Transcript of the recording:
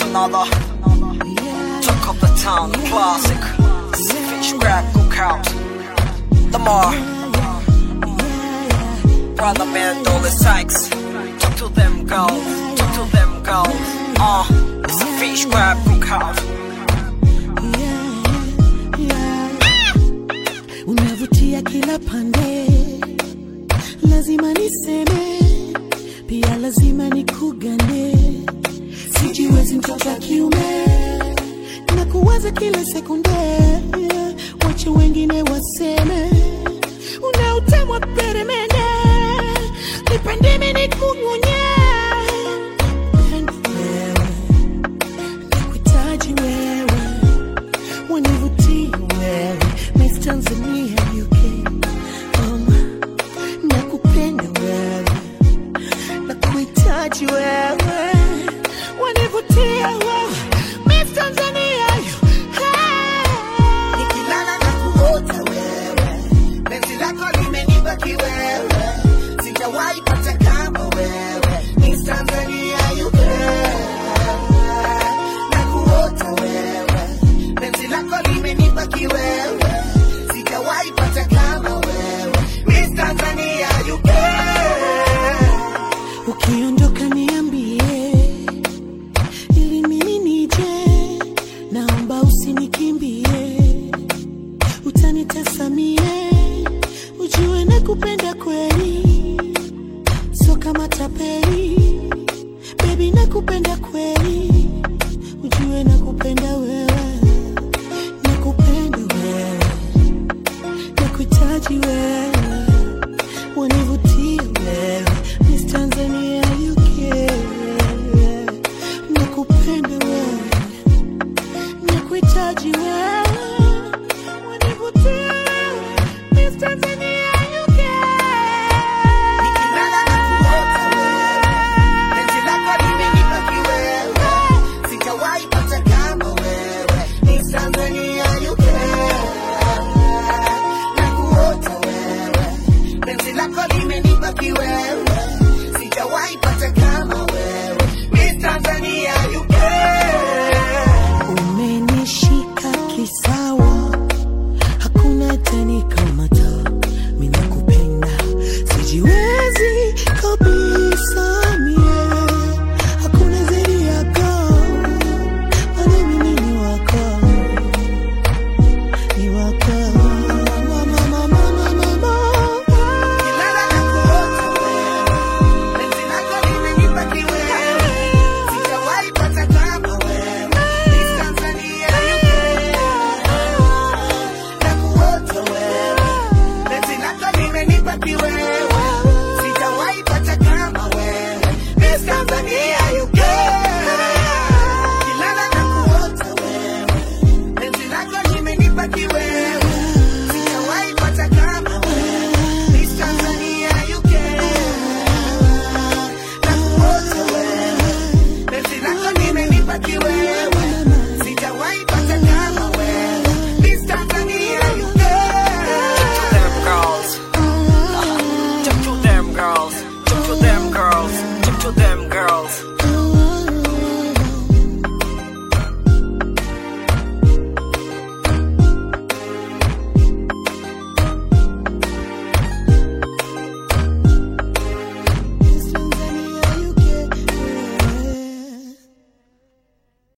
another. Talk of the town, the classic. Fish grab, cook out. Lamar. Brother man, Dolly Sykes. Talk to them, go. Talk to them, go. Uh, it's a fish grab, cook out. unavutia kila pande, lazima niseme, pia lazima nikugane. Sijiwezi mtoto wa kiume na kuwaza kila sekunde, wache wengine waseme, una utamu wa peremende, nipendeme nikunyonye wewe, nakuhitaji wewe wanivutia wewe Miss Tanzania UK um, nakupenda wewe nakuhitaji wewe wanivutia wewe Miss Tanzania UK nikilala na kuota wewe, penzi lako limenibaki wewe, sijawahi pata kama wewe, Miss Tanzania you na kuota wewe, penzi lako limenibaki wewe, sijawahi pata kama wewe, Miss Tanzania you ukiondoka niambie ili mimi nije naomba usinikimbie utanitasamie ujue nakupenda kweli so kama tapeli bebi nakupenda